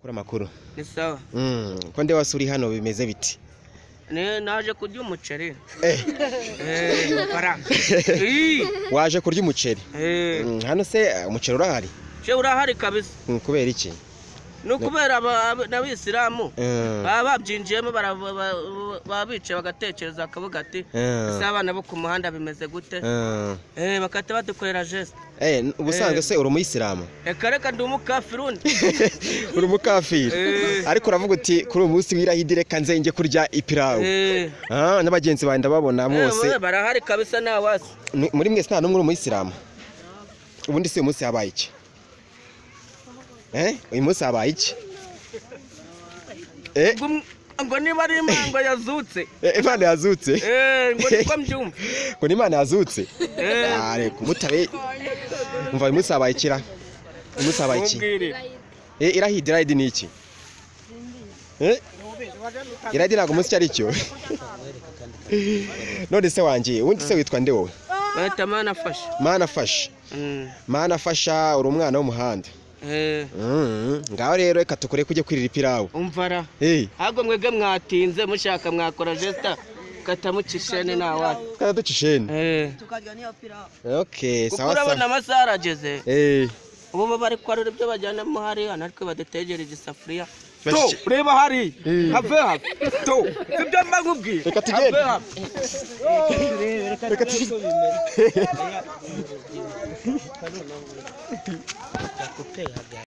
kora amakuru ni sawa Mm, ko nde wasura hano bimeze biti Ne- naje kurya umuceri Eh. Eh, amafaranga Ii, waje kurya umuceri eh, Mm, hano se eh, umuceri urahari she urahari kabisa Mm, kubera iki ni ukubera aba- aba- n'abisilamu Mm, baba babyinjiyemo bara- ba- ba- baba bicaye bagatekereza akavuga ati mm, ese abana bo ku muhanda bimeze gute mm. Eh, bagahita badukorera jesite Eh, n- ubusanzwe se uri umuyisilamu reka reka ndi umukafiruni uri umukafiri Eh. ariko uravuga uti kuri uyu munsi w'irahidi reka nzenge kurya ipirawu Eh, Ah, n'abagenzi bawe ndababona mwose eh, barahari kabisa nta wasi Ni- muri mwese nta n'umwe uri umuyisilamu ubundi se uyu munsi habaye iki Eh, uyu munsi habaye iki Eh, ngo um- ngo niba ari imango yazutse eh, imana yazutse Eh, ngo niko mbyumva ngo ni imana yazutse Eh, Ah, reka umutabe umva uyu munsi habaye ikira uyu munsi habaye iki mumbwire. Eh, irahidi irahidi ni iki Eh, irahidi ntabwo umunsi icyo ari cyo none se wanjye ubundi se witwa nde wowe bahita manafashe mana afasha Mm, mana afasha uri umwana w'umuhanda eh, Mm, ngaho rero reka tukore kujya kwirira ipirawu umva ra Eh, ahubwo mwebwe mwatinze mushaka mwakora jesita katamucishene nta wasi kana ducishene Eh, okay kuko sawa urabona sawa amasaha arageze Eh, ubu bo bari kwarura ibyo bajyanamo hariya natwe badutegera igisafuriya to Bashiki- reba hariya Eh. have have to sibyo mba nkubwiye Reka tugende. Have have. reka tugi-